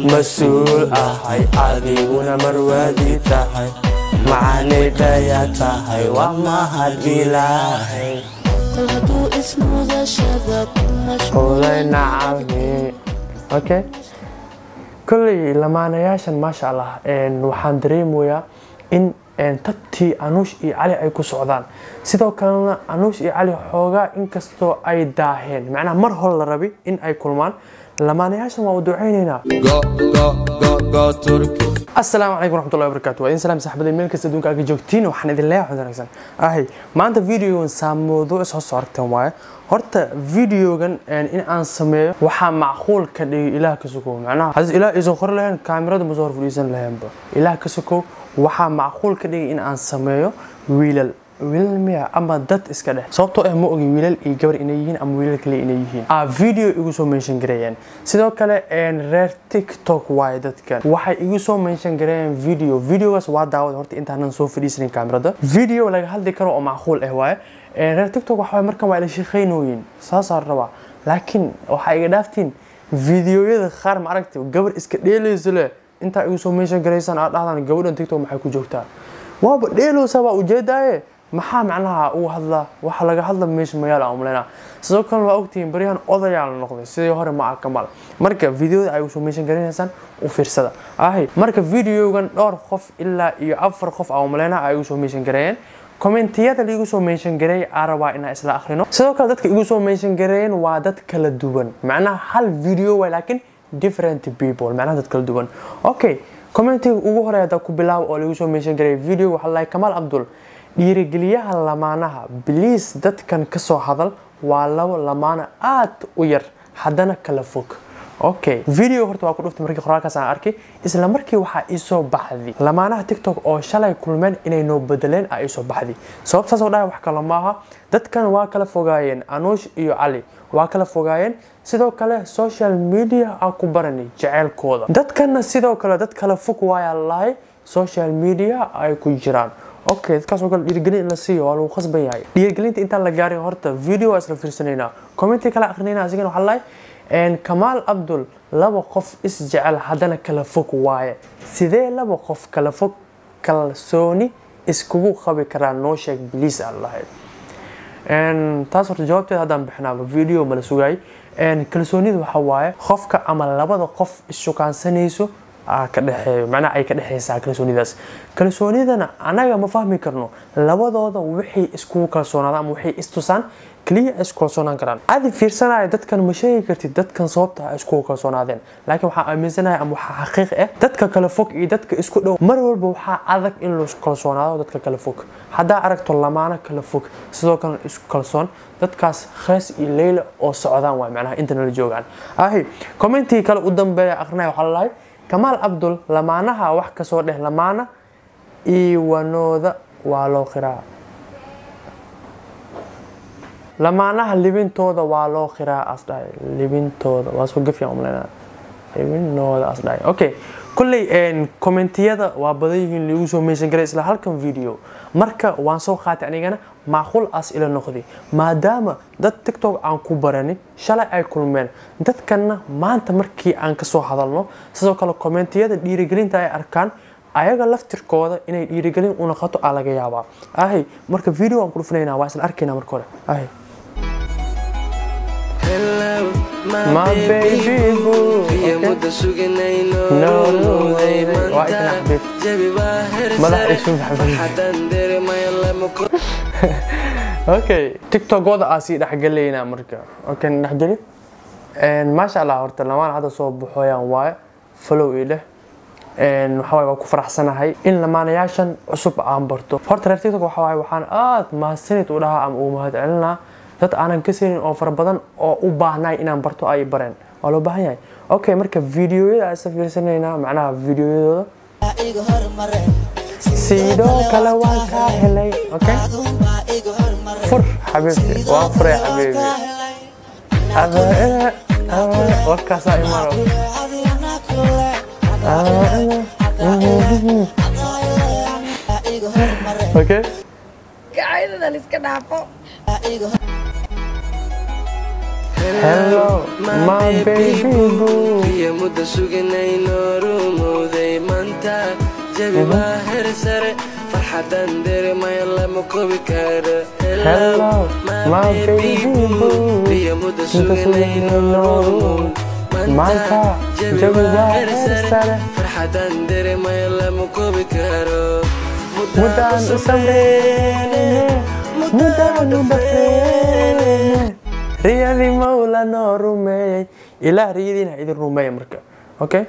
mas-uul ahay adiguna marwaadi tahay macaanidhaya tahay waa mahad ilaahay kol hadduu ismudashada ku ulay nacami okay kolley lamaanayaashan maasha allah een, waxaan dareemayaa in een, tabtii anuush iyo cali ay ku socdaan sidoo kalena anuush iyo cali xoogaa inkastoo ay daaheen macnaha mar hore la rabi in ay kulmaan lamaanayaashan waa u ducaynaynaa asalaamu calaykum waraxmatullahi wabarakaatu waa idin salaam saxbada meel kasta adduunka aga joogtiin waxaan idin leeyahay xud wanaagsan ahay maanta videogan saamoodo is hoos aragteen waaye horta videogan een, in aan sameeyo waxaa macquul ka dhigay ilaah ka sokow macnaha hadii ilaah isan qori lahayn kaamirada ma soo hor fadhiisan lahaynba ilaah ka sokow waxaa macquul ka dhigay in aan sameeyo wiilal wiilal miya ama dad iska dhex sababtoo ah ma ogi wiilal iyo gabar inay yihiin ama wiilal kale inay yihiin a video igu soo mention gareeyeen sidoo kale een, reer tiktok waaye dadkan waxay igu soo mention gareeyeen video videogaas waa daawad horta intaanan soo fadhiisanin kaamirada video laga hadli karo oo macquul ah waaye Een, reer tiktok waxa waaye markan waa ila shaqeynooyin saasaa rabaa laakiin waxaa iga dhaaftiin videoyada qaar ma aragti gabar iska dheelayso leh intaa igu soo mention gareysaan aad dhahdaan gabadhan tiktok maxay ku joogtaa waaba dheelowsa baa ujeedaaye maxaa macnaha ugu hadlaa waxa laga hadla meesha magaala aan umaleynaa sidoo kale waa ogtihiin baryahan odayaa la noqday sidii hore ma aha kamal marka videoda ay usoo meeshan garanaysaan u fiirsada ahi marka videogan dhowr qof ilaa iyo afar qof aan umaleynaa ay igu soo meeshan gareeyeen kommentiyada laigu soo meeshan gareeyay aan rabaa inaan isla akhrino sidoo kale dadka igu soo meeshan gareeyeen waa dad kala duwan macnaha hal video way laakiin different people macnaha dad kala duwan okay commentiga ugu horeeya hadda ku bilaabo oo laigu soo meeshan gareeyay video waxaa lahay kamaal abdul dhiirigeliyaha lamaanaha biliis dadkan ka soo hadal waa labo lamaano aad u yar haddana kala fog okay video horta waa ku dhuftay markii qoraalkaas aan arkay isla markii waxaa iisoo baxday lamaanaha tiktok oo shalay kulmeen inay noo bedeleen aa iisoo baxday sabab saas oo dhahay wax kale maaha dadkan waa kala fogaayeen anuush iyo cali waa kala fogaayeen sidoo kale social media aan ku baranay jeceylkooda dadkanna sidoo kale dad kala fog waayaa lahay social media ay ku jiraan okay dadkaasoo kale dhiirigelin in la siiyo waa lagu khasban yahay dhiirigelinta intaan la gaarin horta video waa isla fiirsanaynaa commenti kala akrinayna asigana waxaa lahay een, kamaal abdul laba qof isjecel haddana kala fog waaye sidee laba qof kala fog kalsooni iskugu qabi karaa noo sheeg biliis aan lahayd Een, taas horta jawaabteeda haddaan bixinaaba video mala sugaay Een, kalsoonida waxa waaye qofka ama labada qof issukaansanayso aa ka dhexeeyo macnaha ay ka dhexeysaa kalsoonidaas kalsoonidana anaga ma fahmi karno labadooda wixii iskugu kalsoonaadaan ama wixii istusaan keliya ay isku kalsoonaan karaan adi fiirsanaya dadkan ma sheegi kartid dadkan sababta ay iskugu kalsoonaadeen laakiin waxaa aaminsanahay ama waxaa xaqiiq ah dadka kala fog iyo dadka isku dhow mar walba waxaa adag in la isku kalsoonaado dadka kala fog haddaa aragto lamaano kala fog sidoo kalena isku kalsoon dadkaas khees iyo leyla oo socdaan waay macnaha inta nala joogaan ahi commentii kale u dambeeya akrinaya waxaa lalahay kamaal abdul lamaanaha wax kasoo dheh lamaana iwanooda waa loo qiraa lamaanaha libintooda waa loo qiraa asdhahay libintooda waa soo gafiyan umaleynaa libinooda asdhahay okay kulley een, commentiyada waa badan yihiin lagu soo meeshan garay isla halkan video marka waan soo qaatay anigana macquul as ila noqday maadaama dad tiktok aan ku barani shalay ay kulmeen dadkanna maanta markii aan kasoo hadalno sidoo kale commentiyada dhiirigelinta ay arkaan ayaga laftirkooda inay dhiirigelin u noqoto aa laga yaabaa ahay marka video aan ku dhufnaynaa waa isla arkaynaa marka hore ahay My baby boo. Okay. No, no, waa ikna xabiib. Madax isu maxamed. okay tiktokooda aa sii dhexgelaynaa marka okay dhexgeli Een, maasha allah horta lamaan hadda soo baxooyaan waaye follow ii dheh Een, waxaa waaye waa ku faraxsanahay in lamaanayaashan cusub aan barto horta reer tiktok waxaa waaye waxaan aad mahadsanid u dhahaa ama uu mahad celinaa dad aanan ka siinin oo fara badan oo u baahnay inaan barto ay bareen waa loo baahan yahay okay marka videoyada aan isla fiirsanaynaa macnaha videoyadooda iga hormare sidoo kale waan kaa helay okay fur xabiibti waan furay xabiibi Ada- ada- warkaasaa imano okay gacaydadan iska dhaafo hello my baby boo iyo muddo suganayno rumowday maanta jabi waa heer sare farxadan dareemaya lama kobi karo Hello, my baby boo. iyo muddo suganayno rumowday Maanta, jawi waa heer sare. farxadan dareemaya lama kobi karo Mudaan u samreene, mudaan u dhafreene. Riyadii mawla noo rumeeyey. Ilaah riyadiina ha idin rumeeya marka. Okay?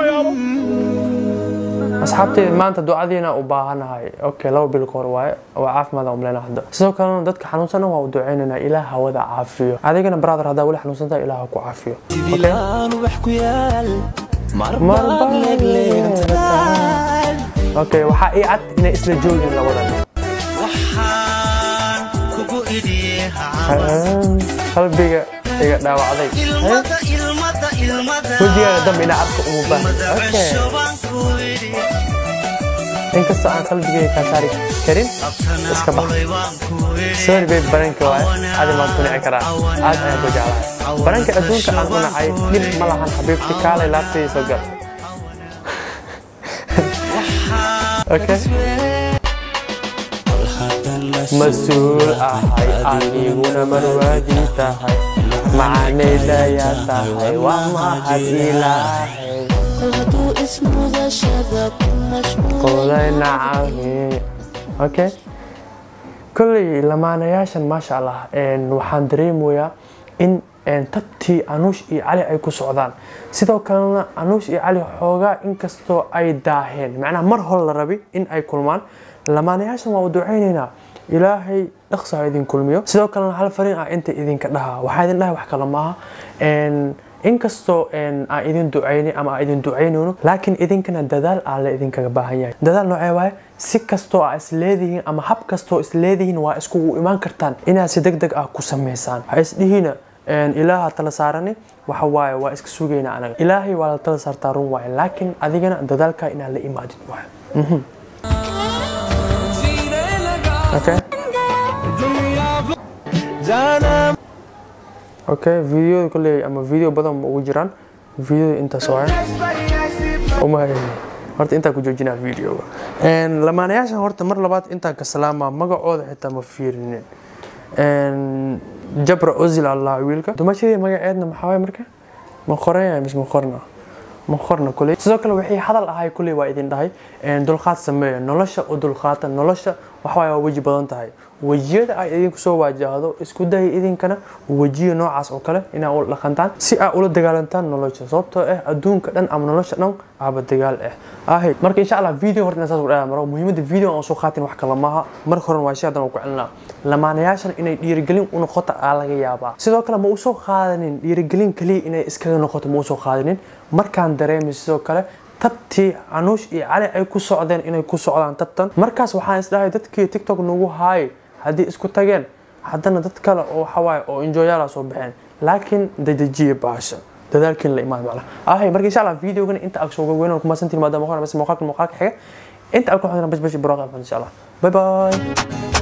asxaabteyda maanta ducadiina u baahanahay okay laba bil ka hor waaye waa caafimaad aan umleynaa hadda sidoo kalena dadka xanuunsana waa u duceynaynaa ilaah hawada caafiyo adigana brother haddaa weli xanuunsantahay ilaah ha ku caafiyo dibilaan wax ku yaal Marbaad marbaad leegleegtahay okay waxaa ii cad inay isla joogin labadan waxaan kugu idhiye qalbiga iga dhaawacday ilmada ilmada ilmada wejigaaga dambe ina cadka umu baahan okay shobaan ku idhi inkastoo aan qalbigayga kaa saari karin abtana Iska bax. xulay waan ku idhi sorry babe baranka waaye adi maad ku nici karaa aad ayaan ku jeclahay baranka adduunka aan u nacay dhib ma lahan xabiibti kaalay laabtayda soo gal okay bal haddaan mas-uul ahay adiguna marwaadii tahay macaanaydayaa tahay waa mahad ilaahay kol hadduu ismudashada ku mashquulay qolay nacami okay kolley lamaanayaashan maasha allah een, waxaan dareemayaa in een, tabtii anuush iyo cali ay ku socdaan sidoo kalena anuush iyo cali xoogaa inkastoo ay daaheen macnaha mar hore la rabi in ay kulmaan lamaanayaashan waa u duceyneynaa ilaahay dhaqso ha idin kulmiyo sidoo kalena hal fariin ah inta idinka dhaha waxaa idin dhahay wax kale maaha Een, inkastoo een, aan idin duceyni ama aan idin duceynayno laakiin idinkana dadaal aa la idinkaga baahan yahay dadaal noocee waaye si kastoo aa isleedihiin ama hab kastoo isleedihiin waa iskugu imaan kartaan inaad si deg deg ah ku sameysaan ha isdhihiina een, ilaaha tala saarani waxa waaye waa iska sugayna anaga ilaahay waa la tala saartaa run waaye laakiin adigana dadaalkaa inaad la imaadid waaye Mhm. okay okay videoda kolley ama video badan ma ugu jiraan videoda intaas waaye uma horta intaa ku joojinaa videoga Een, lamaanayaashan horta mar labaad intaan ka salaamaa magacooda xitaa ma fiirinin Een, jabra ozil allah wiilka dumashadii magaceedna maxaa waay marka ma qoraya mise ma qorna ma qorna kuley sidoo kale wixii hadal ahay kuley waa idin dhahay Een, dulqaad sameeya nolosha u dulqaata nolosha waxawaay waa weji badan tahay wejiyada ay idinku soo waajahdo isku daya idinkana wejiyo noocaas oo kale inaa ula dhaqantaan si aa ula dagaalantaan nolosha sababtoo ah adduunka dhan ama nolosha dhan aaba dagaal ah ahay marka insha allah video horta inaan saas u dhayaa maro muhiimadda video aan soo qaatin wax kale maaha marka horena waa shay haddana waan ku celinaa lamaanayaashan inay dhiirigelin u noqoto aa laga yaabaa sidoo kale ma usoo qaadanin dhiirigelin kaliya inay iskaga noqoto ma usoo qaadanin markaan dareemay sidoo kale tabtii anuush iyo cali ay ku socdeen inay ku socdaan tabtan markaas waxaan isdhahay dadkii tiktok nagu haay haddii isku tageen haddana dad kale oo waxawaaye oo enjoyaala soo baxeen laakiin dadejiye baasha dadaalkiin la imaan macna ahay marka insha allah videogan inta ag soo gogweyn kuma santiin maadaama hore bas muuqaalka muuqaalka xiga inta ag ku xidhan bas bas buraaq insha allah bye bye